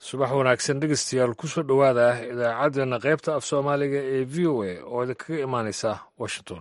subax wanaagsan dhegeystayaal kusoo dhowaada idaacaddeenna qaybta af soomaaliga ee v o a oo idinkaga imaanaysa washington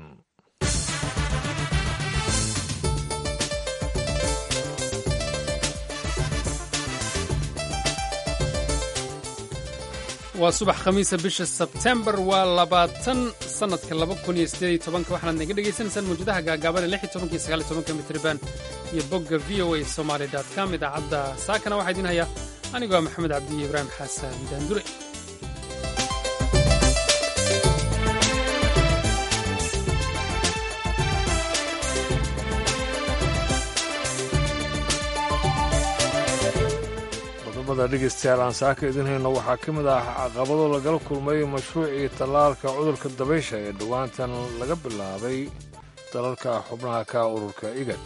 waa subax khamiisa bisha sebtembar waa labaatan sannadka laba kun iyo sideed iyo tobanka waxaanaad naga dhegaysanaysaan mawjadaha gaagaaban ee lix iyo tobanka iyo sagaal iyo tobanka mitriban iyo bogga v o a somaali dot com idaacadda saakana waxaa idiin hayaa anigoo maxamed cabdiyo ibraahim xasan daandure qodobada dhegeystayaal aan saaka idin hayno waxaa ka mid ah caqabado lagala kulmay mashruucii tallaalka cudurka dabaysha ee dhowaantan laga bilaabay dalalka xubnaha ka ururka igad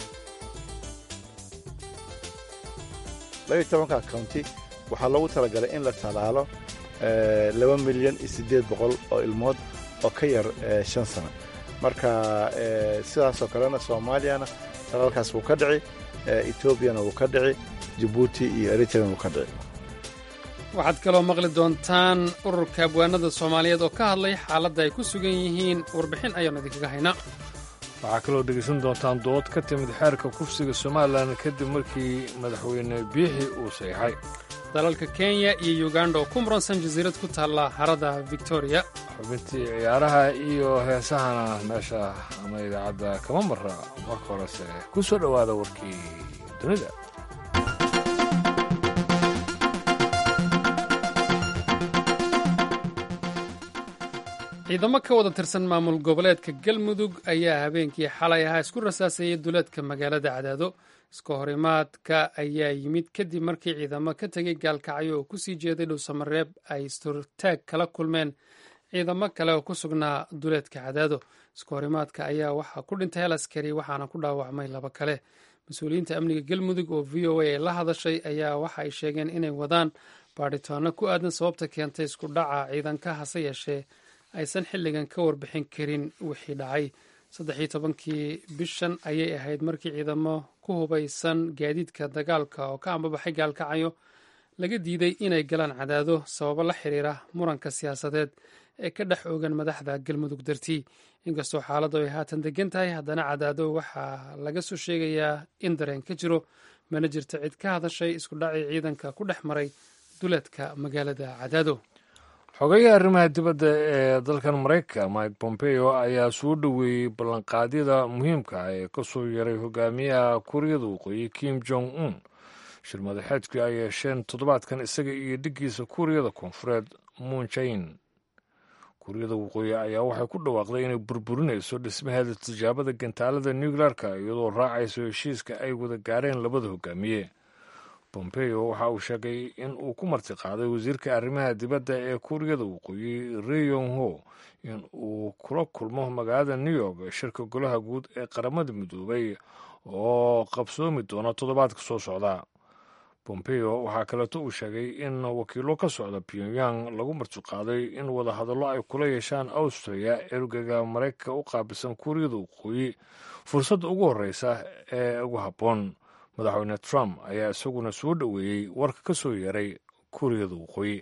labaiyo tobanka county waxaa loogu talagalay in la tallaalo laba milyan iyo siddeed boqol oo ilmood oo ka yar shan sano marka sidaasoo kalena soomaaliyana tallaalkaas wuu ka dhici etoobiyana wuu ka dhici jabuuti iyo eritrean wuu ka dhici waxaad kaloo maqli doontaan ururka abwaanada soomaaliyeed oo ka hadlay xaaladda ay ku sugan yihiin warbixin ayaanu idinkaga haynaa waxaa kaloo dhegaysan doontaan dood ka timid xeerka kufsiga somalilan kadib markii madaxweyne biixi uu saxeixay dalalka kenya iyo uganda oo ku muransan jasiirad ku taalla harada victoriya xubintii ciyaaraha iyo heesahana meesha ama idaacadda kama mara marka horese ku soo dhowaada warkii dunida ciidamo ka wada tirsan maamul goboleedka galmudug ayaa habeenkii xalay ahaa isku rasaasayay duleedka magaalada cadaado iska horimaadka ayaa yimid kadib markii ciidamo ka tegay gaalkacyo oo kusii jeeday dhowsamareeb ay isturtaag kala kulmeen ciidamo kale oo ku sugnaa duleedka cadaado iska horimaadka ayaa waxaa ku dhintay hal askari waxaana ku dhaawacmay laba kale mas-uuliyiinta amniga galmudug oo v o a ay la hadashay ayaa waxa ay sheegeen inay wadaan baadhitaano ku aadan sababta keentay isku dhaca ciidanka hase yeeshee aysan xilligan ka warbixin karin wixii dhacay saddex iyo tobankii bishan ayay ahayd markii ciidamo ku hubaysan gaadiidka dagaalka oo ka ambabaxay gaalkacyo laga diiday inay galaan cadaado sababo la xiriira muranka siyaasadeed ee ka dhex oogan madaxda galmudug dartii inkastoo xaaladdu ay haatan degan tahay haddana cadaado waxaa laga soo sheegayaa in dareen ka jiro mana jirto cid ka hadashay isku dhacii ciidanka ku dhex maray duleedka magaalada cadaado xogeyaha arrimaha dibadda ee dalkan maraykanka mike pompeo ayaa soo dhoweeyey ballanqaadyada muhiimka ah ee ka soo yaray hogaamiyaha kuuriyada waqooyi kim jong un shir madaxeedkii ay yeesheen toddobaadkan isaga iyo dhiggiisa kuuriyada koonfureed muunjain kuuriyada waqooyi ayaa waxay ku dhawaaqday inay burburinayso dhismaheeda tijaabada gantaalada nuclearka iyadoo raacayso heshiiska ay wada gaareen labada hogaamiye pompeo waxa uu sheegay in uu ku martiqaaday wasiirka arrimaha dibadda ee kuuriyada waqooyi reyong ho in uu kula kulmo magaalada new york shirka golaha guud ee qaramada midoobay oo qabsoomi doona toddobaadka soo socda pompeo waxaa kaleeto uu sheegay in wakiilo ka socda pyongyang lagu martiqaaday in wadahadallo ay kula yeeshaan austria ergaga maraykanka u qaabilsan kuuriyada waqooyi fursadda ugu horreysa ee ugu habboon madaxweyne trump ayaa isaguna soo dhoweeyey warka ka soo yeeray kuuriyada waqooyi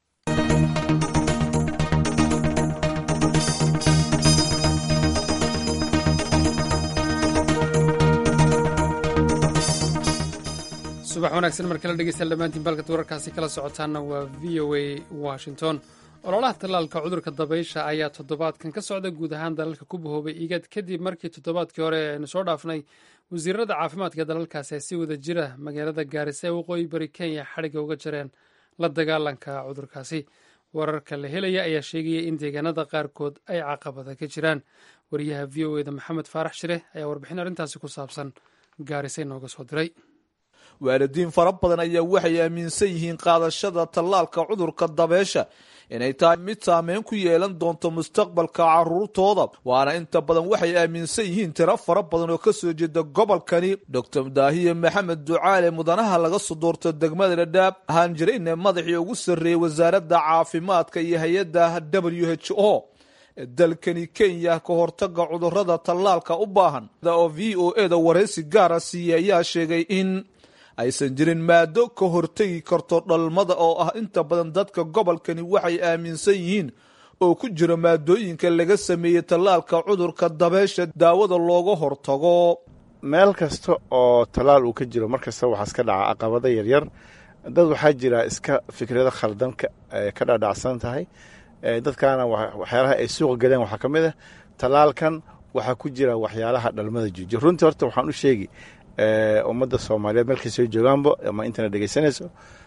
subax wanaagsan mar kale dhegeystayaal dhammaantiin baalkad wararkaasi kala socotaana waa v o a washington ololaha tallaalka cudurka dabaysha ayaa toddobaadkan ka socda guud ahaan dalalka ku bahoobay igad kadib markii toddobaadkii hore aynu soo dhaafnay wasiirada caafimaadka dalalkaasi ay si wada jira magaalada gaarisa ee waqooyi bari kenya xadhigga uga jareen la dagaalanka cudurkaasi wararka la helaya ayaa sheegaya in deegaanada qaarkood ay caqabada ka jiraan wariyaha v o eda maxamed faarax shire ayaa warbixin arrintaasi ku saabsan gaarisa inooga soo diray waalidiin fara badan ayaa waxay aaminsan yihiin qaadashada tallaalka cudurka dabeesha inay tahay mid saameyn ku yeelan doonto mustaqbalka caruurtooda waana inta badan waxay aaminsan yihiin tiro fara badan oo kasoo jeeda gobolkani doctor daahiye maxamed ducaale mudanaha laga soo doorto degmada dhadhaab ahaan jirayna madaxii ugu sarreeyey wasaaradda caafimaadka iyo hay-adda w h o dalkani kenya ka hortaga cudurada tallaalka u baahan oo v o e da waraysi gaara siiyey ayaa sheegay in aysan jirin maado ka hortegi karto dhalmada oo ah inta badan dadka gobolkani waxay aaminsan yihiin oo ku jira maadooyinka laga sameeyey tallaalka cudurka dabeesha daawada looga hortago meel kasta oo tallaal uu ka jiro mar kasta waxaa iska dhaca caqabado yaryar dad waxaa jira iska fikrado khaldan ka dhadhacsan tahay dadkaana waxyaalaha ay suuqa galeen waxaa ka mid ah tallaalkan waxaa ku jira waxyaalaha dhalmada joojiya runtii horta waxaan u sheegi ummadda soomaaliyeed meelkastoo joogaanba ama intana dhegeysanayso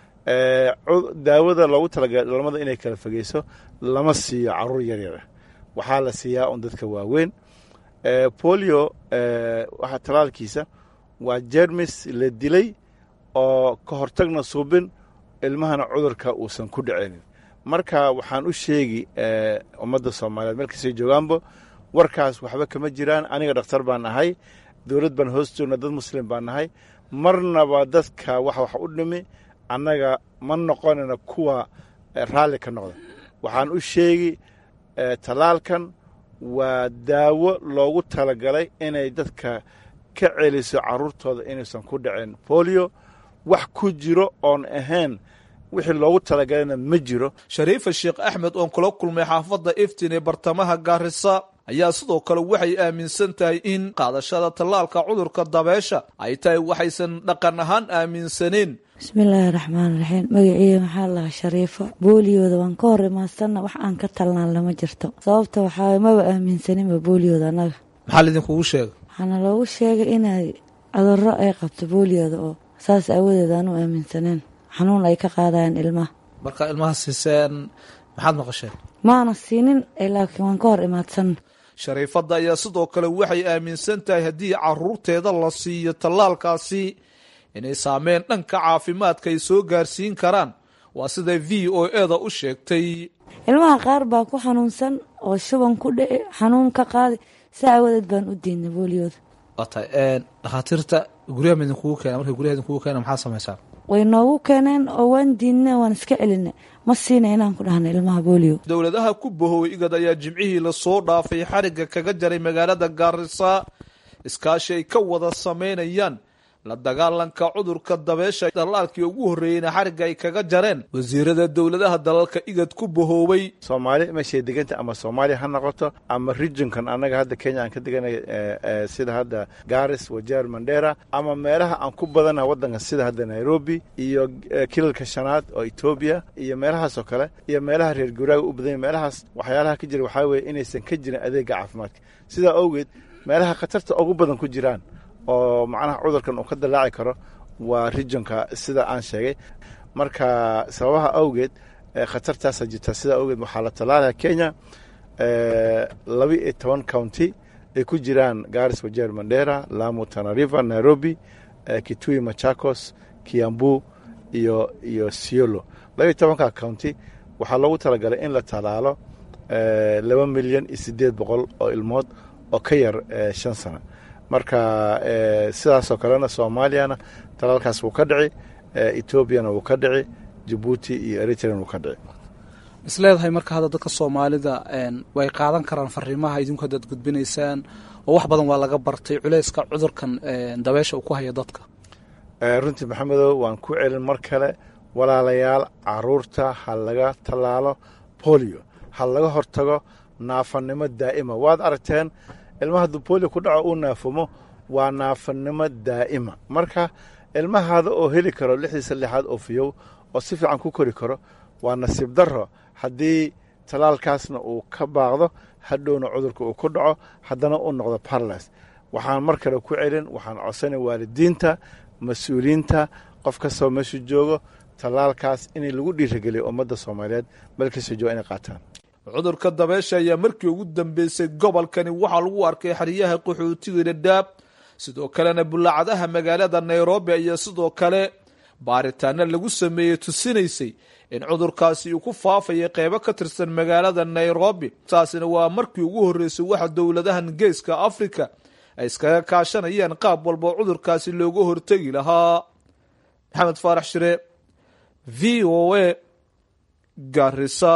daawada loogu talagalay dhalmada inay kala fogeyso lama siiyo caruur yaryar ah waxaa la siiyaa un dadka waaweyn polio waxa tallaalkiisa waa jermis la dilay oo ka hortagna suubin ilmahana cudurka uusan ku dhicinin marka waxaan u sheegi ummadda soomaaliyeed meelkastay joogaanba warkaas waxba kama jiraan aniga dhakhtar baan ahay dowlad baan hoos joogna dad muslim baan nahay marnaba dadka wax wax u dhimi annaga ma noqonayna kuwa raalli ka noqda waxaan u sheegi tallaalkan waa daawo loogu talagalay inay dadka ka celiso caruurtooda inaysan ku dhicin bolio wax ku jiro oon ahayn wixii loogu talagalayna ma jiro shariifa sheekh axmed oon kula kulmay xaafadda iftin ee bartamaha gaarisa ayaa sidoo kale waxay aaminsan tahay in qaadashada tallaalka cudurka dabeesha ay tahay waxaysan dhaqan ahaan aaminsaneen bismillaahi raxmaan raxiim magaciiya maxaa lahaa shariifo booliyooda waan ka hor imaadsanna wax aan ka talnaan lama jirto sababta waxaa maba aaminsaninba booliyooda annaga maxaa laidinkugu sheegay waxaana loogu sheegay inay cudurro ay qabto booliyooda oo saas aawadeed aanu aaminsaneen xanuun ay ka qaadayaan ilmaha marka ilmaha siiseen maxaad maqasheen maana siinin laakiin waan ka hor imaadsanna shariifadda ayaa sidoo kale waxay aaminsan tahay haddii caruurteeda la siiyo tallaalkaasi inay saameyn dhanka caafimaadka ay soo gaarsiin karaan waa siday v o eda u sheegtay ilmaha qaar baa ku xanuunsan oo shuban ku dhici xanuun ka qaadi si aawadeed baan u diidnay booliyooda waa tahay dhakhaatiirta guryaha ma idinkugu keena markay guryaha idinkugu keena maxaad samaysaan way noogu keeneen oo waan diidnay waan iska celinay ma siina inaan ku dhahna ilmaha booliyo dowladaha ku bahoway igad ayaa jimcihii lasoo dhaafay xarigga kaga jaray magaalada gaarisa iskaashi ay ka wada samaynayaan la dagaalanka cudurka dabeesha dallaalkii ugu horreeyeyna xarigga ay kaga jareen wasiirada dowladaha dalalka igad ku bahoobay soomaali meeshay deganta ama soomaaliya ha noqoto ama regionkan annaga hadda kenya aan ka deganay sida hadda garis wajeer mandera ama meelaha aan ku badana waddanka sida hadda nairobi iyo kilalka shanaad oo etoobiya iyo meelahaas oo kale iyo meelaha reer guraaga u badanya meelahaas waxyaalaha ka jira waxaa weeye inaysan ka jirin adeega caafimaadka sidaa awgeed meelaha khatarta ugu badan ku jiraan oo macnaha cudurkan uu ka dallaaci karo waa regionka sida aan sheegay marka sababaha awgeed khatartaasa jirta sidaa awgeed waxaa la tallaalaya kenya laba iyo toban county ay ku jiraan garis wajeer mandera lamu tanariva nairobi kitui machakos kiambu iyo iyo siolo laba iyo tobanka county waxaa loogu talagalay in la tallaalo laba milyan iyo siddeed boqol oo ilmood oo ka yar shan sano marka sidaasoo kalena soomaaliyana talaalkaas wuu ka dhici etoobiyana wuu ka dhici jabuuti iyo eritrean wuu ka dhici isleedahay marka hadda dadka soomaalida way qaadan karaan fariimaha idinku haddaad gudbinaysaan oo wax badan waa laga bartay culeyska cudurkan dabeesha uu ku haya dadka runtii maxamedow waan ku celin mar kale walaalayaal caruurta ha laga tallaalo bolio ha laga hortago naafanimo daa'ima waad aragteen ilmaha hadduu bolio ku dhaco uu naafumo waa naafanimo daa'ima marka ilmahaada oo heli karo lixdiisa lixaad oo fiyow oo si fiican ku kori karo waa nasiib darro haddii talaalkaasna uu ka baaqdo hadhowna cudurka uu ku dhaco haddana uu noqdo barlas waxaan mar kale ku celin waxaan codsanay waalidiinta mas-uuliyiinta qof kastoo meeshu joogo tallaalkaas in lagu dhiirageliyo ummadda soomaaliyeed meel kastoo jooga inay qaataan cudurka dabeesha ayaa markii ugu dambeysay gobolkani waxaa lagu arkay xeryaha qaxootiga dhadhaab sidoo kalena bulaacadaha magaalada nairobi ayaa sidoo kale baaritaano lagu sameeyey tusinaysay in cudurkaasi uu ku faafaya qeybo ka tirsan magaalada nairobi taasina waa markii ugu horreysay waxa dowladahan geeska africa ay iskaga kaashanayaan qaab walba oo cudurkaasi looga hortegi lahaa maxamed faarax shire v o a garisa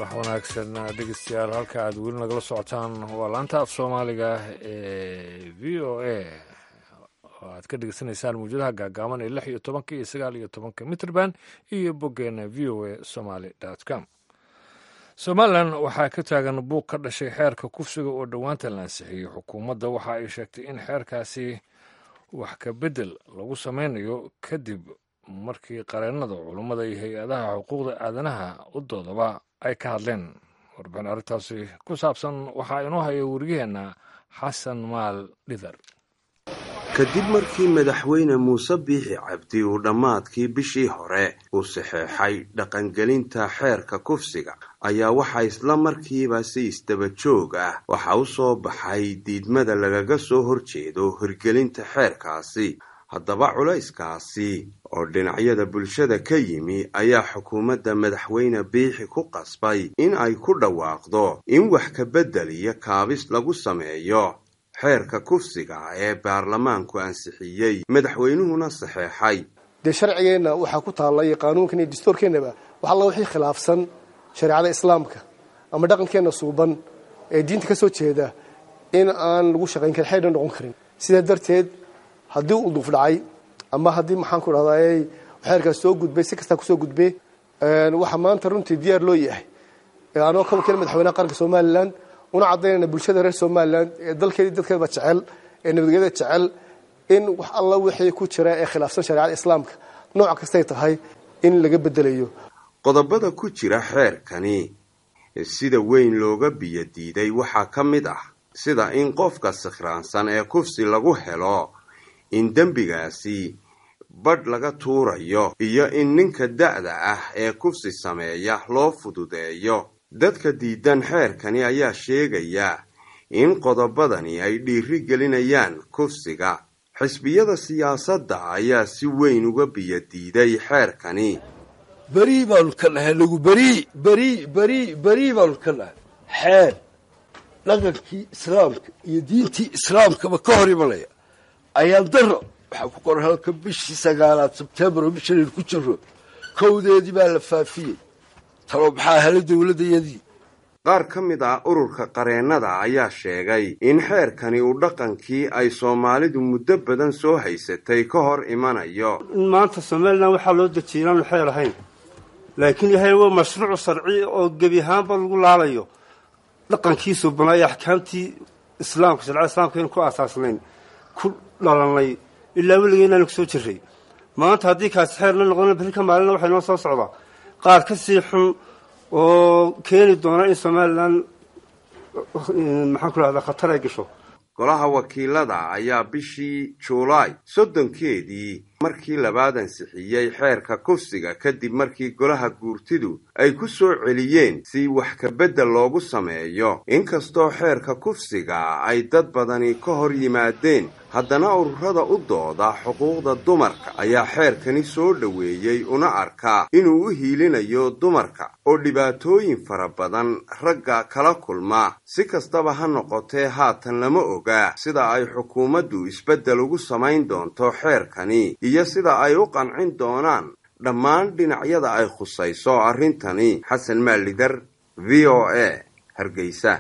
wanaagsan dhegeystayaal halka aad weli nagala socotaan waa laanta af soomaaliga ee v o a oo aad ka dhegeysanaysaan mawjadaha gaagaaban ee lix iyo tobanka iyo sagaal iyo tobanka mitrband iyo boggeena v o a somaly com somalilan waxaa ka taagan buuq ka dhashay xeerka kufsiga oo dhowaanta la ansixiyey xukuumadda waxa ay sheegtay in xeerkaasi wax ka beddel lagu sameynayo kadib markii qareennada culummada iyo hay-adaha xuquuqda aadanaha u doodaba ay ka hadleen warbixin arrintaasi ku saabsan waxaa inoo haya wariyaheenna xasan maal dhidar kadib markii madaxweyne muuse biixi cabdi uu dhammaadkii bishii hore uu saxeexay dhaqangelinta xeerka kufsiga ayaa waxaa isla markiiba si isdaba joog ah waxa u soo baxay diidmada lagaga soo horjeedo hirgelinta xeerkaasi haddaba culayskaasi oo dhinacyada bulshada ka yimi ayaa xukuumadda madaxweyne biixi ku qasbay in ay ku dhawaaqdo in wax ka beddel iyo kaabis lagu sameeyo xeerka kufsiga ee baarlamaanku ansixiyey madaxweynuhuna saxeexay dee sharcigeenna waxaa ku taalla iyo qaanuunkan iyo dastuurkeennaba wax alla wixii khilaafsan shareecada islaamka ama dhaqankeenna suuban ee diinta ka soo jeeda in aan lagu shaqayn karin xeerna noqon karin sidaa darteed haddii uu duuf dhacay ama haddii maxaan ku dhahdaa xeerkaas soo gudbay si kastaa kusoo gudbay waxaa maanta runtii diyaar loo yahay anoo ka wakiila madaxweynaha qaranka somalilan una caddaynayna bulshada reer somalilan ee dalkeedii dadkeedaba jecel ee nabadgelyada jecel in wax alla wixii ku jira ee khilaafsan shareecada islaamka nooc kastay tahay in laga bedelayo qodobada ku jira xeerkani sida weyn looga biyo diiday waxaa ka mid ah sida in qofka sikhraansan ee kufsi lagu helo in dembigaasi badh laga tuurayo iyo in ninka da'da ah ee kufsi sameeya loo fududeeyo dadka diidan xeerkani ayaa sheegaya in qodobadani ay dhiiri gelinayaan kufsiga xisbiyada siyaasadda ayaa si weyn uga biyo diiday xeerkani berii baanu ka nahay nagu berii berii berii berii baanu ka nahay xeer dhaqankii islaamka iyo diintii islaamkaba ka hor imanaya ayaan daro waxaa ku qoran halka bishii sagaalaad sebtembar oo bishanan ku jiro kowdeedii baa la faafiyey talo maxaa hela dowladdayadii qaar ka mid ah ururka qareennada ayaa sheegay in xeerkani uu dhaqankii ay soomaalidu muddo badan soo haysatay ka hor imanayo in maanta somalilan waxaa loo dejiyay inaanu xeer ahayn laakiin yahay waa mashruuc sharci oo gebi ahaanba lagu laalayo dhaqankiisu banaayo axkaamtii islaamka sharcada islaamka aynu ku aasaasnayn ku dhalanay ilaa weligee inaanu kusoo jiray maanta haddii kaasi xeer la noqdona berrika maalina waxay noo soo socdaa qaar ka sii xun oo keeni doona in somalilan maxaan ku rahdaa khatar ay gasho golaha wakiilada ayaa bishii juulaay soddonkeedii markii labaad ansixiyey xeerka kufsiga kadib markii golaha guurtidu ay ku soo celiyeen si wax ka beddel loogu sameeyo inkastoo xeerka kufsiga ay dad badani ka hor yimaadeen haddana ururada u dooda xuquuqda dumarka ayaa xeerkani soo dhoweeyey una arkaa inuu u hiilinayo dumarka oo dhibaatooyin fara badan ragga kala kulma si kastaba ha noqotee haatan lama oga sida ay xukuumaddu isbeddel ugu samayn doonto xeerkani iyo sida ay u qancin doonaan dhammaan dhinacyada ay khusayso arrintani xasan maalidar v o a hargeysa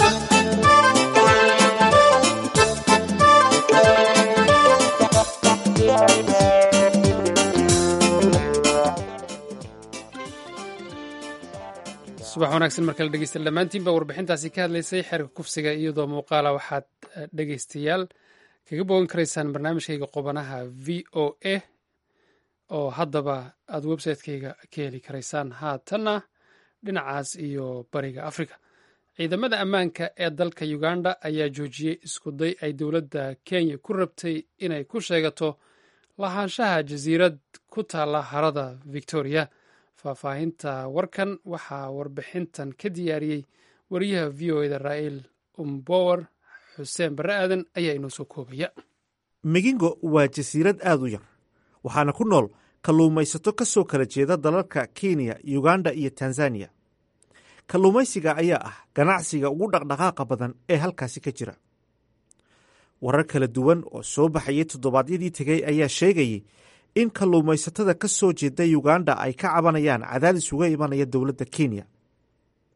subax wanaagsan markale dhegeysta dhammaantiinba warbixintaasi ka hadlaysay xeerka kufsiga iyadoo muuqaala waxaad dhegeystayaal kaga bogan karaysaan barnaamijkayga qubanaha v o a oo haddaba aad website-kayga ka heli karaysaan haatanna dhinacaas iyo bariga africa ciidamada ammaanka ee dalka uganda ayaa joojiyey iskuday ay dowladda kenya ku rabtay inay ku sheegato lahaanshaha jasiirad ku taalla harada victoria faahfaahinta warkan waxaa warbixintan ka diyaariyey wariyaha v o eda raa'il umbower xuseen barre aadan ayaa inoo soo koobaya migingo waa jasiirad aad u yar waxaana ku nool kalluumaysato ka soo kala jeeda dalalka kenya uganda iyo tanzaniya kalluumaysiga ayaa ah ganacsiga ugu dhaqdhaqaaqa badan ee halkaasi ka jira warar kala duwan oo soo baxayay toddobaadyadii tegey ayaa sheegayay in kalluumaysatada ka soo jeeda uganda ay ka cabanayaan cadaadis uga imanaya dowladda kenya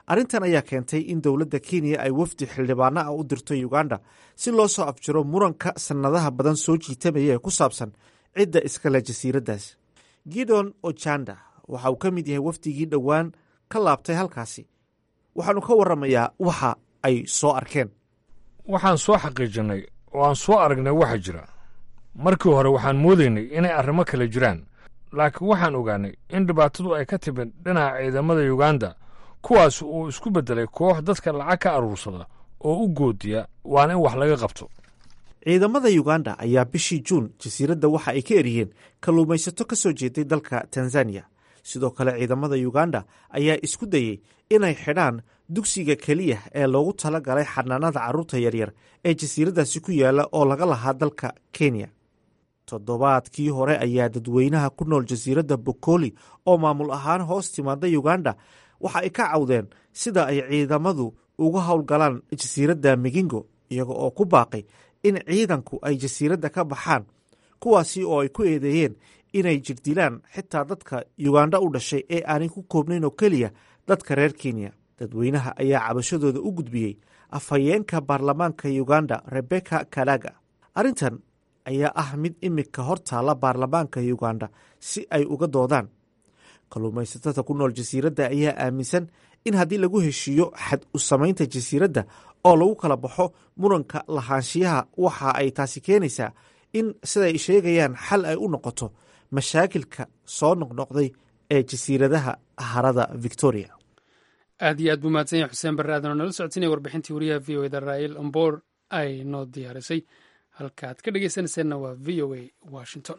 arrintan ayaa keentay in dowladda kenya ay wafdi xildhibaano ah u dirto uganda si loo soo afjiro muranka sannadaha badan soo jiitamaya ee ku saabsan cidda iskale jasiiraddaas gidon ojanda waxa uu ka mid yahay wafdigii dhowaan ka laabtay halkaasi waxaanu ka warramayaa waxa ay soo arkeen waxaan soo xaqiijinay oo aan soo aragnay waxa jira markii hore waxaan moodaynay inay arrimo kale jiraan laakiin waxaan ogaanay in dhibaatadu ay ka timid dhinaca ciidamada yuganda kuwaas uu isku beddelay koox dadka lacag ka aruursada oo u goodiya waana in wax laga qabto ciidamada yuganda ayaa bishii juun jasiiradda waxa ay ka eriyeen kalluumaysato ka soo jeeday dalka tanzaniya sidoo kale ciidamada yuganda ayaa isku dayey inay xidhaan dugsiga keliya ee loogu tala galay xanaanada carruurta yaryar ee jasiiraddaasi ku yaalla oo laga lahaa dalka kenya toddobaadkii hore ayaa dadweynaha ku nool jasiiradda bokoli oo maamul ahaan hoos timaada yuganda waxa ay ka cawdeen sida ay ciidamadu uga howlgalaan jasiiradda migingo iyaga oo ku baaqay in ciidanku ay jasiiradda ka baxaan kuwaasi oo ay ku eedeeyeen inay jirdilaan xitaa dadka yuganda u dhashay ee aanay ku koobnayn oo keliya dadka reer kenya dadweynaha ayaa cabashadooda u gudbiyey afhayeenka baarlamaanka yuganda rebeka kalaga arrintan ayaa ah mid imika hor taalla baarlamaanka yuganda si ay uga doodaan kalluumaysatada ku nool jasiiradda ayaa aaminsan in haddii lagu heshiiyo xad u samaynta jasiiradda oo lagu kala baxo muranka lahaanshiyaha waxa ay taasi keenaysaa in siday sheegayaan xal ay u noqoto mashaakilka soo noqnoqday ee jasiiradaha harada victoria aad iyo aad buu mahadsan yahay xuseen barre aadan oo nala socodsiinaya warbixintii wariyaha v o eda raa'il omboor ay noo diyaarisay halkaaad ka dhegeysanayseena waa v o a washington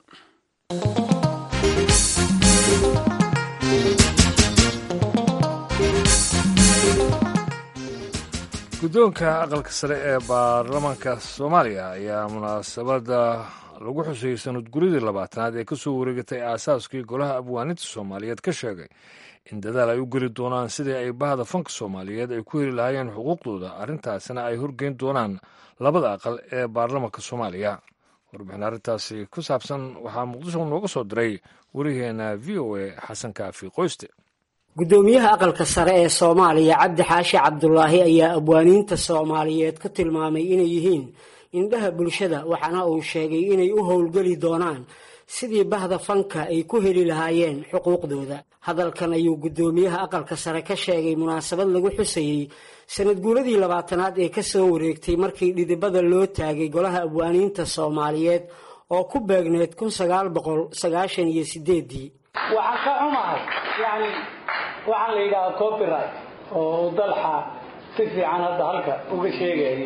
guddoonka aqalka sare ee baarlamaanka soomaaliya ayaa munaasabadda lagu xusayey sanadguridii labaatanaad ee ka soo wareegatay aasaaskii golaha abwaaninta soomaaliyeed ka sheegay in dadaal ay u geli doonaan sidii ay bahda fanka soomaaliyeed ay ku heli lahaayeen xuquuqdooda arrintaasina ay horgeyn doonaan labada aqal ee baarlamaanka soomaaliya warbixin arrintaasi ku saabsan waxaa muqdisho nooga soo diray wariyaheena v o a xasan kaafi qoyste guddoomiyaha aqalka sare ee soomaaliya cabdi xaashi cabdulaahi ayaa abwaaniinta soomaaliyeed ku tilmaamay inay yihiin indhaha bulshada waxaana uu sheegay inay u howlgeli doonaan sidii bahda fanka ay ku heli lahaayeen xuquuqdooda hadalkan ayuu guddoomiyaha aqalka sare ka sheegay munaasabad lagu xusayey sanad guuladii labaatanaad ee ka soo wareegtay markii dhidibada loo taagay golaha abwaaniinta soomaaliyeed oo ku beegneed kun sagaal boqol sagaashan iyo sideedii waxaan ka xumahay yani waxaan la yidhahaa copyright oo dalxa si fiican hadda halka uga sheegayay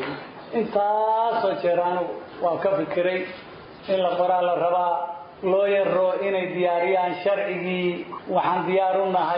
intaasoo jeer anigu waan ka fikiray in la qoraa la rabaa loo yaro inay diyaariyaan sharcigii waxaan diyaar u nahay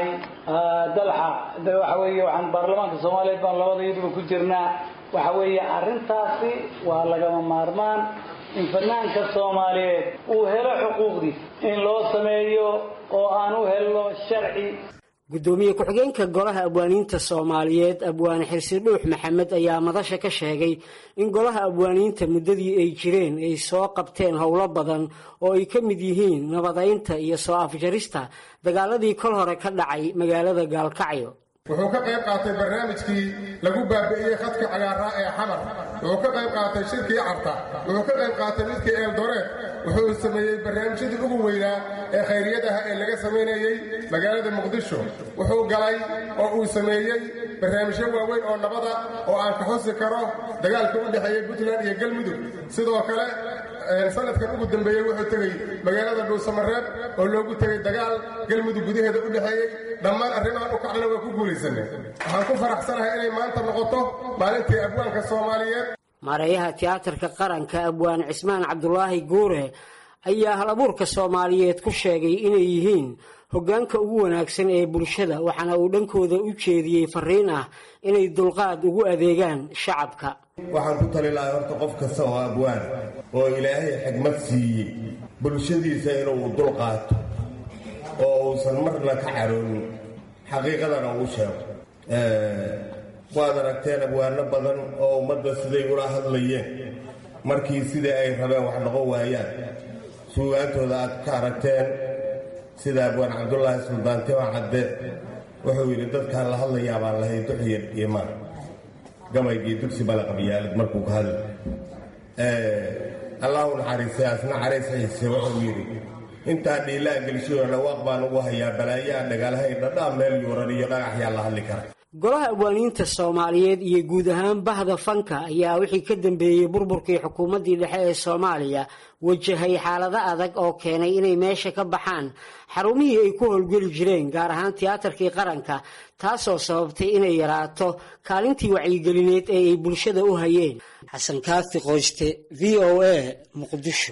dalxa de waxa weeye waxaan baarlamaanka soomaaliyeed baan labada iyaduba ku jirnaa waxa weeye arrintaasi waa lagama maarmaan in fanaanka soomaaliyeed uu helo xuquuqdiis in loo sameeyo oo aan u helno sharci guddoomiye ku-xigeenka golaha abwaaniinta soomaaliyeed abwaane xirsi dhuux maxamed ayaa madasha ka sheegay in golaha abwaaniinta muddadii ay jireen ay soo qabteen howlo badan oo ay ka mid yihiin nabadaynta iyo soo afjarista dagaaladii kol hore ka dhacay magaalada gaalkacyo wuxuu ka qayb qaatay barnaamijkii lagu baabi'iyey khadka cagaaraa ee xamar wuxuu ka qayb qaatay shirkii carta wuxuu ka qayb qaatay midkii eeldoreed wuxuu sameeyey barnaamijyadii ugu weynaa ee khayriyadaha ee laga samaynayey magaalada muqdisho wuxuu galay oo uu sameeyey barnaamijyo waaweyn oo nabada oo aan ka xusi karo dagaalka u dhexeeyey puntland iyo galmudug sidoo kale sanadkan ugu dambeeyey wuxuu tegey magaalada dhuusamareeb oo loogu tegey dagaal galmudug gudaheeda u dhexeeyey dhammaan arrimahan u kaclana waa ku guulaysanay waxaan ku faraxsanahay inay maanta noqoto maalintii abwaanka soomaaliyeed maareeyaha tiyaatarka qaranka abwaan cismaan cabdulaahi guure ayaa hal abuurka soomaaliyeed ku sheegay inay yihiin hoggaanka ugu wanaagsan ee bulshada waxaana uu dhankooda u jeediyey fariin ah inay dulqaad ugu adeegaan shacabka waxaan ku tali lahay horta qof kasta oo abwaan oo ilaahay xigmad siiyey bulshadiisa inuu dulqaato oo uusan marna ka caroonin xaqiiqadana uu sheego waad aragteen abwaano badan oo ummadda siday ula hadlayeen markii sidai ay rabeen wax noqon waayaan suugaantooda aad ka aragteen sida abwaan cabdulaahi suldaan tima cadde wuxuu yidhi dadkaan la hadlayaa baan lahay duxyar iyo maan gamaygii dugsi bala qabyaalad markuu ka hadla allahu naxariistay asna caraysxiise wuxuu yidhi intaa dhiilaa gelshiyo dhawaaq baan ugu hayaa balaayaa dhagaalhay dhadhaa meel yuuran iyo dhagaxyaa la hadli kara golaha abwaaniinta soomaaliyeed iyo guud ahaan bahda fanka ayaa wixii ka dambeeyey burburkii xukuumaddii dhexe ee soomaaliya wajahay xaalado adag oo keenay inay meesha ka baxaan xarumihii ay ku howlgeli jireen gaar ahaan tiyaatarkii qaranka taasoo sababtay inay yaraato kaalintii wacyigelineed ee ay bulshada u hayeen xasan kaafi qoyste v o a muqdisho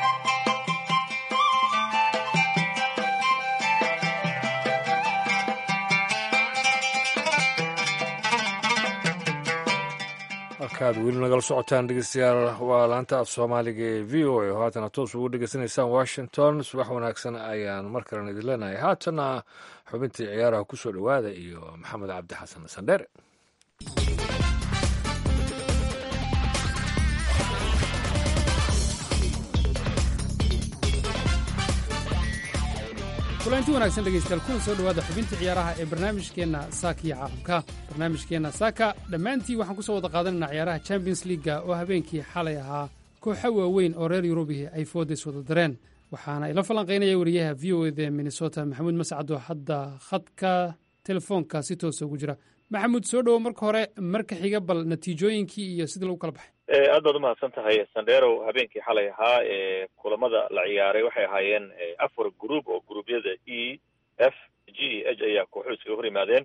halkaad weli nagala socotaan dhegeystayaal waa laanta af soomaaliga ee v o a oo haatana toos ugu dhegeysanaysaan washington subax wanaagsan ayaan mar kalena idin leenahay haatana xubintii ciyaaraha kusoo dhowaada iyo maxamed cabdi xasan sandheere kulanti wanaagsan dhegaystayaal kuna soo dhowaada xubinta ciyaaraha ee barnaamijkeenna saaka iyo caalamka barnaamijkeenna saaka dhammaantii waxaan ku soo wada qaadanaynaa ciyaaraha champions leaga oo habeenkii xalay ahaa kooxo waaweyn oo reer yurubihi ay foodays wada dareen waxaana ila falanqaynaya wariyaha v o eda minnesota maxamuud mascad oo hadda khadka telefoonka si toosa ugu jira maxamuud soo dhowo marka hore marka xiga bal natiijooyinkii iyo sidii lagu kala baxay aad baad umahadsan tahay sandero habeenkii xalay ahaa ee kulamada la ciyaaray waxay ahaayeen afar group oo gruubyada e f g e h ayaa kooxuhu iskaga hor yimaadeen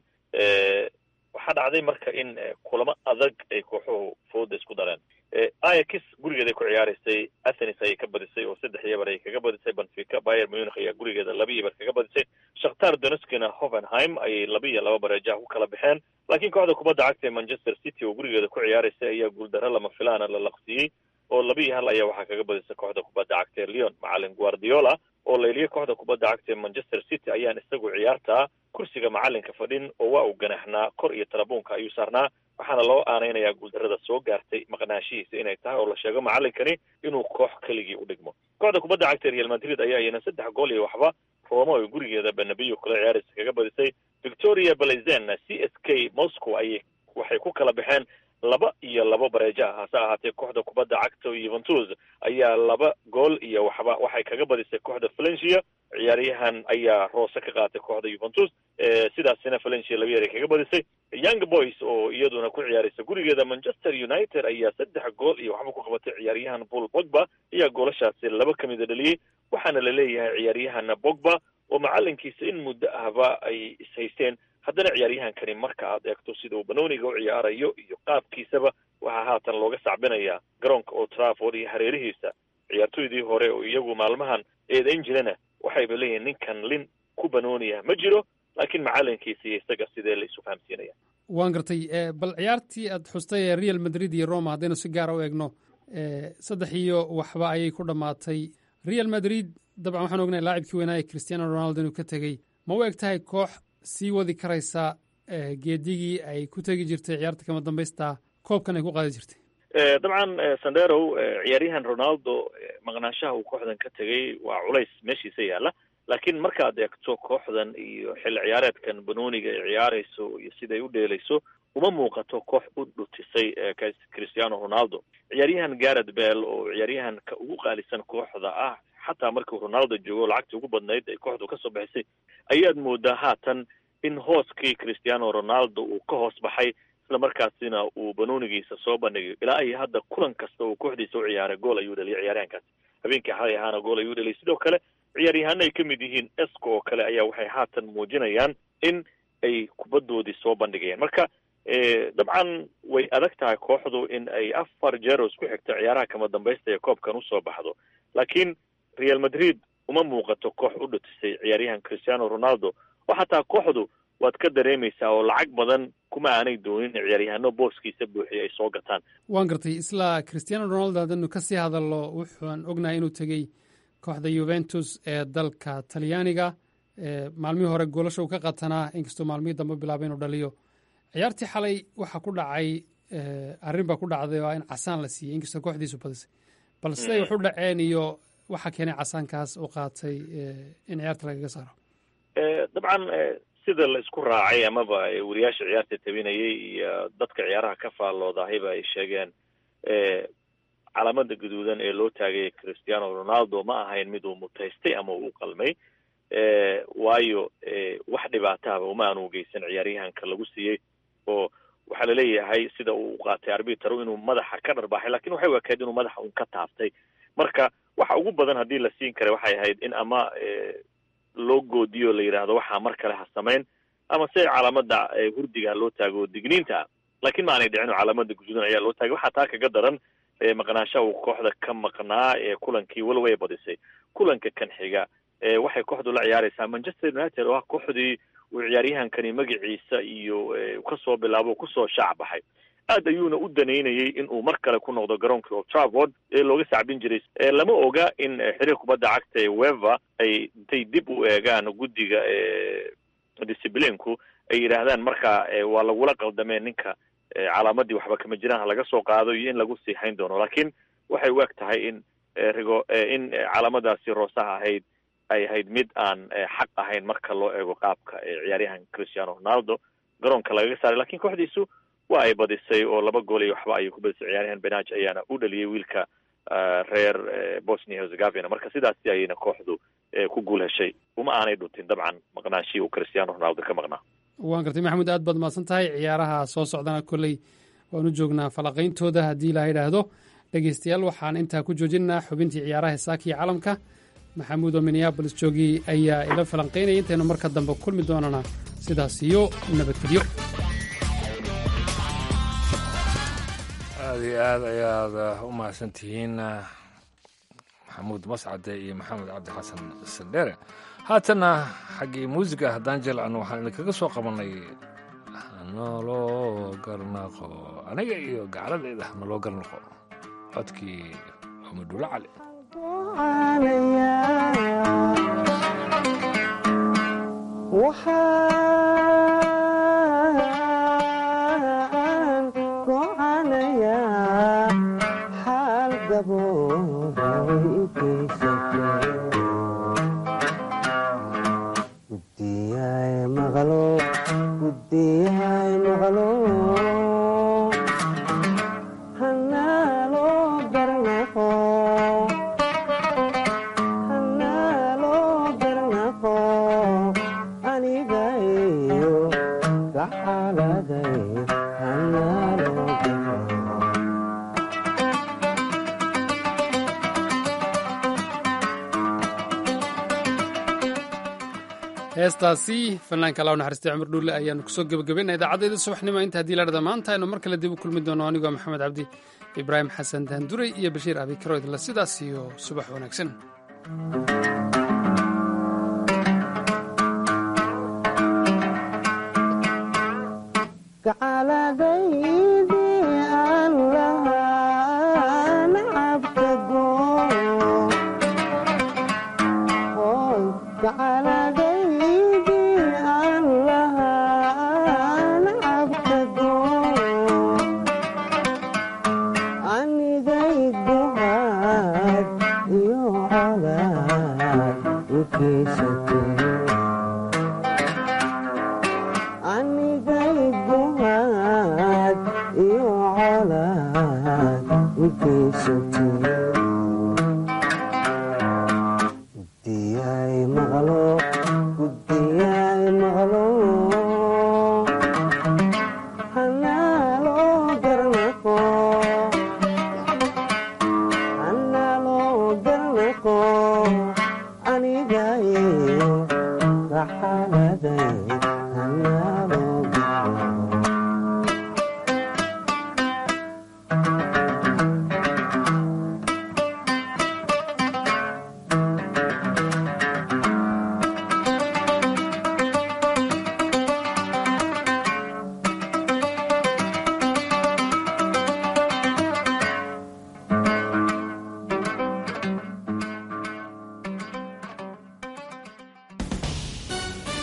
waxaa dhacday marka in kulamo adag ay kooxuhu fooda isku dareen ayax gurigeeda ay ku ciyaaraysay athenis ayay ka badisay oo saddex iyo bar ay kaga badisay benfica bayer munich ayaa gurigeeda laba iyo bar kaga badisay shakhtar donetskina hovenheim ayay laba iyo laba bareejaha ku kala baxeen laakiin kooxda kubadda cagta ee manchester city oo gurigeeda ku ciyaaraysay ayaa guuldaro lama filaana la laqsiyey oo laba iyo hal ayaa waxaa kaga badisay kooxda kubadda cagta ee leon macalin guardiola oo layliyay kooxda kubadda cagta ee manchester city ayaan isagu ciyaartaa kursiga macalinka fadhin oo waa uu ganaxnaa kor iyo tarabuunka ayuu saarnaa waxaana loo aanaynayaa guuldarada soo gaartay maqnaashihiisa inay tahay oo la sheego macalinkani inuu koox keligii u dhigmo kooxda kubadda cagta real madrid ayaa iyana saddex gool iyo waxba roma oo gurigeeda benabiyo kula ciyaaraysa kaga badisay victoria balazen c s k moscow ayay waxay ku kala baxeen laba iyo labo bareejo ah hase ahaatee kooxda kubadda cagta yuventus ayaa laba gool iyo waxba waxay kaga badisay kooxda valencia ciyaaryahan ayaa roose ka qaatay kooxda yuventus sidaasina valencia laba yeer ay kaga badisay young boys oo iyaduna ku ciyaaraysa gurigeeda manchester united ayaa saddex gool iyo waxba ku qabatay ciyaaryahan paul bogba ayaa goolashaasi laba ka mida dhaliyey waxaana la leeyahay ciyaaryahan bogba oo macalinkiisa in muddo ahba ay ishaysteen haddana ciyaaryahankani marka aad eegto sida uu banooniga u ciyaarayo iyo qaabkiisaba waxaa haatan looga sacbinaya garoonka oo trafford iyo hareerihiisa ciyaartoydii hore oo iyagu maalmahan eedayn jirana waxayba leeyihiin ninkan lin ku banooniya ma jiro laakiin macalinkiisa iyo isaga sidee la isu fahamsiinaya waan gartay bal ciyaartii aad xustay ee real madrid iyo roma haddaynu si gaara u eegno saddex iyo waxba ayay ku dhammaatay real madrid dabcan waxaan ognahay laacibkii weynaa ee cristiano ronaldo inuu ka tegey ma u eg tahay koox sii wadi karaysa geedigii ay ku tegi jirtay ciyaarta kama dambaysta koobkan ay ku qaadi jirtay dabcan sanderow ciyaaryahan ronaldo maqnaanshaha uu kooxdan ka tegey waa culays meeshiisa yaalla laakiin markaad eegto kooxdan iyo xilli ciyaareedkan banooniga ay ciyaarayso iyo siday u dheelayso uma muuqato koox u dhutisay cristiano ronaldo ciyaaryahan garret bell oo ciyaaryahanka ugu qaalisan kooxda ah xataa markii ronaldo joogo lacagtii ugu badnayd ay kooxdu kasoo baxisay ayaad moodaa haatan in hooskii cristiano ronaldo uu ka hoos baxay isla markaasina uu banoonigiisa soo bandhigayo ilaa iyo hadda kulan kasta uu kooxdiisa u ciyaaray gool ayuu dhaliyay ciyaaryahankaasi habeenkii xalay ahaana gool ayuu dhaliyay sidoo kale ciyaaryahaano ay ka mid yihiin esco oo kale ayaa waxay haatan muujinayaan in ay kubaddoodii soo bandhigayaan marka dabcan way adag tahay kooxdu in ay afar jeer oo isku xigta ciyaaraha kama dambaysta ee koobkan usoo baxdo laakiin real madrid uma muuqato koox u dhutisay ciyaaryahan cristiano ronaldo oo xataa kooxdu waad ka dareemaysaa oo lacag badan kuma aanay doonin ciyaaryahano booskiisa buuxiya ay soo gataan waan gartay isla cristiano ronaldo haddaynu kasii hadalno wuxuan ognahay inuu tegey kooxda yuventus ee dalka talyaaniga maalmihii hore goolasha uu ka qatanaa inkastoo maalmihii dambe bilaabay inuu dhaliyo ciyaartii xalay waxaa ku dhacay arrin baa ku dhacday oo in casaan la siiyey inkastoo kooxdiisu badisay bal siday wax u dhaceen iyo waxaa keenay casaankaas uu qaatay in ciyaarta lagaga saaro dabcan sida la isku raacay amaba wariyaasha ciyaarta tabinayay iyo dadka ciyaaraha ka faalloodahiba ay sheegeen calaamada gaduudan ee loo taagay cristiano ronaldo ma ahayn mid uu mutaystay ama uu qalmay waayo wax dhibaatahaba uma aanu geysan ciyaaryahanka lagu siiyey oo waxaa laleeyahay sida uu qaatay arbitru inuu madaxa ka dharbaaxay lakin waxay u ekayd inuu madaxa un ka taabtay marka waxa ugu badan haddii la siin karay waxay ahayd in ama loo goodiyo la yidhaahdo waxaa mar kale ha samayn ama se calaamada hurdiga loo taago digniinta lakin ma aanay dhicin oo calaamada guduudan ayaa loo taagay waxaa taa kaga daran maqnaashaha uu kooxda ka maqnaa ee kulankii walow ay badisay kulanka kan xiga waxay kooxdu la ciyaaraysaa manchester united oo ah kooxdii uu ciyaaryahankani magaciisa iyo kasoo bilaabo kusoo shaac baxay aad ayuuna u danaynayay in uu mar kale ku noqdo garoonkii old trafford ee looga sacbin jiray lama oga in xiriir kubadda cagta ee wever ay intay dib u eegaan guddiga disciblinku ay yidhaahdaan marka waa lagula qaldameen ninka calaamadii waxba kama jiraan ha laga soo qaado iyo in lagu sii hayn doono lakin waxay u eg tahay in rigo in calaamadaasi roosaha ahayd ay ahayd mid aan xaq ahayn marka loo eego qaabka ciyaaryahan cristiano ronaldo garoonka lagaga saaray lakin kooxdiisu waa ay badisay oo laba gool iyo waxba ayay ku badisay ciyaaryahan benaj ayaana u dhaliyay wiilka reer bosnia herzegovina marka sidaasi ayayna kooxdu ku guul heshay uma aanay dhuntin dabcan maqnaanshii uu cristiano ronaldo ka maqnaa waan gartay maxamuud aad baad mahadsan tahay ciyaaraha soo socdana kolley waan u joognaa falaqayntooda haddii la yidhaahdo dhegeystayaal waxaan intaa ku joojinaynaa xubintii ciyaaraha heesaakiyo caalamka maxamuud oo minneabolis joogii ayaa ila falanqaynaya intaynu marka dambe kulmi doonana sidaas iyo nabadgelyo aad iyo aad ayaad u mahadsan tihiin maxamuud mascade iyo maxamed cabdi xasan sandheere haatana xaggii muusiga haddaan jelcano waxaan idinkaga soo qabannay hanaloo garnaqo aniga iyo gacladeyda hanaloo garnaqo codkii xumadulo cali waxaan go'anayaa xaal gabooda way i geysatay guddiyaay maqlo guddiyaay maqlo hanaaloo garnaqo hanaaloo garnaqo aniga iyo gaxaladay hanaaloo garnaqo heestaasi fanaanka allah u naxariistay cumar dhuulle ayaanu kusoo gebagabaynaa idaacaddeeda subaxnimo inta haddii la dhada maanta aynu mar kale dib u kulmi doono anigoo maxamed cabdi ibraahim xasan daanduray iyo bashiir abikaro idinla sidaas iyo subax wanaagsan gacaladaydii aan lahaa nacabka goo hoy gacaladaydii aan lahaa nacabka goo anigay duhaad iyo colaad u geysatay anigay duhaad iyo colaad u geysatay guddiyaay maqlo guddiyaay maqlo hanaaloo garnaqo hanaaloo garnaqo aniga iyo gaxaladay